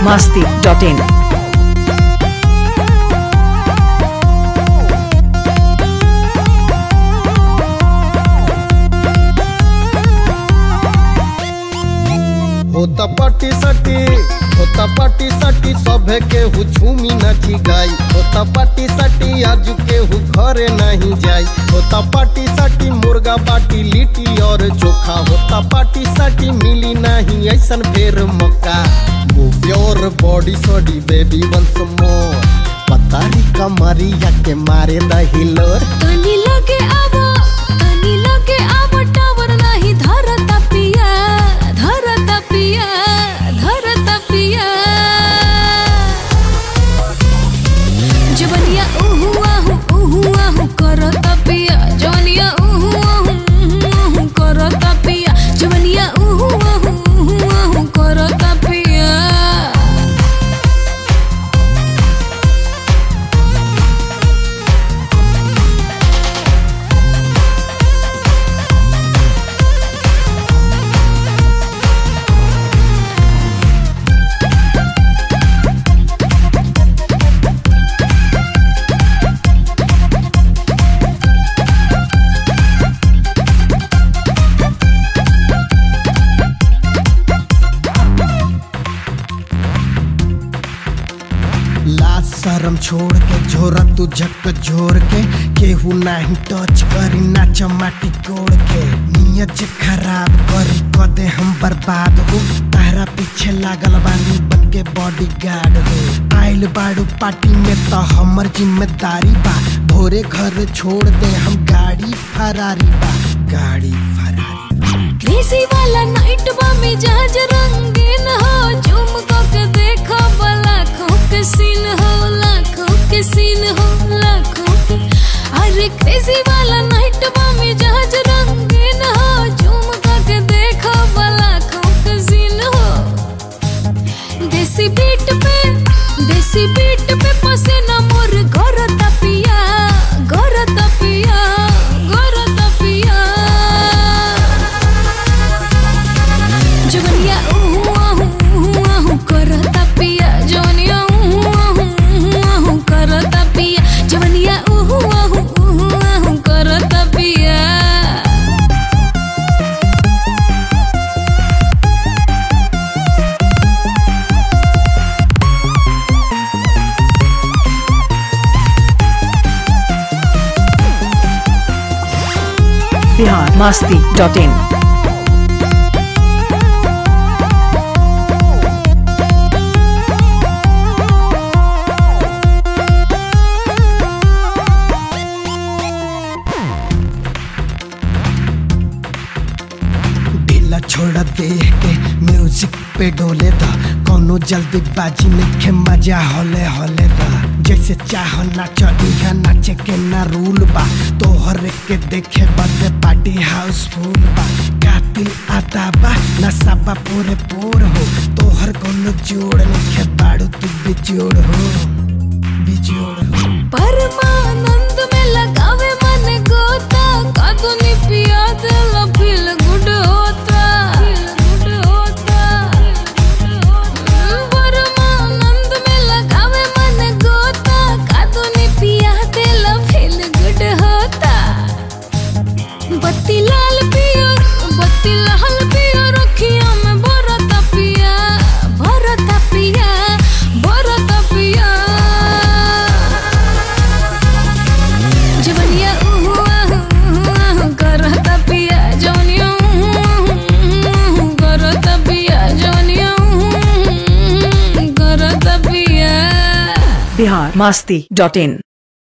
masti.in. होता पाटी सटी होता पाटी सटी सभे केहू झूमी नाची गाई होता पाटी सटी आज केहू घरे नहीं जाई होता पाटी सटी मुर्गा बाटी लिट्टी और चोखा होता पाटी सटी मिली नहीं ऐसन फेर मौका move your body sorry baby once more पतारी कमरिया के मारे दही लोर तनी लगे आवो तनी लगे आवो टावर नाही धरत पिया धरत पिया धरत पिया जवनिया उहु आहु उहु आहु करत पिया जवनिया उहु आहु उहु आहु करत पिया जवनिया उहु आहु उहु आहु करत पिया लाज शरम छोड़ के झोरा तू झक झोर के केहू नाही टच करी नाच माटी कोड़ के नियत जे खराब करी कदे हम बर्बाद हो तारा पीछे लागल बानी बन के बॉडी गार्ड हो आइल बाड़ू पार्टी में तो हमर जिम्मेदारी बा भोरे घर छोड़ दे हम गाड़ी फरारी बा गाड़ी फरारी क्रेजी वाला नाइट बा मिजाज रंगीन हो झूम को के देखो लाखों के सीन हो लाखों के सीन हो लाखों के अरे क्रेजी वाला नाइट बा मिजाज रंगीन हो झूम को के देखो लाखों के सीन हो देसी बीट पे देसी बीट पे पसीना मोर घर तपिया घर तपिया घर तपिया जवनिया उहु आहु उहु आहु करता पिया जवनिया उहु आहु उहु आहु करता पिया जवनिया उहु आहु उहु आहु करता पिया Bihar masti.in. ढीला छोड़ दे के म्यूजिक पे डोले दा कोनो जल्दी बाजी में खे मजा होले होले दा जैसे चाह नाच इहा नाचे के ना रूल बा तोहर के देखे बदे पार्टी हाउसफुल बा कातिल आता बा नशा बा पूरे पूर हो तोहर कोनो जोड़ नहीं बाड़ू तू बिजोड़ हो बिजोड़ हो परमानंद में लगावे मन गोता कादुनी पिया दिल फील गुड होता गुड होता परमानंद में लगावे मन गोता कादुनी पिया दिल फील गुड होता बत्ती लाल पियो बत्ती लाल पियो रखिया में भरत पिया भरत पिया भरत पिया जवनिया उहु आहु उहु आहु करत पिया जवनिया उहु आहु उहु आहु करत पिया जवनिया उहु आहु उहु करत पिया Bihar masti.in.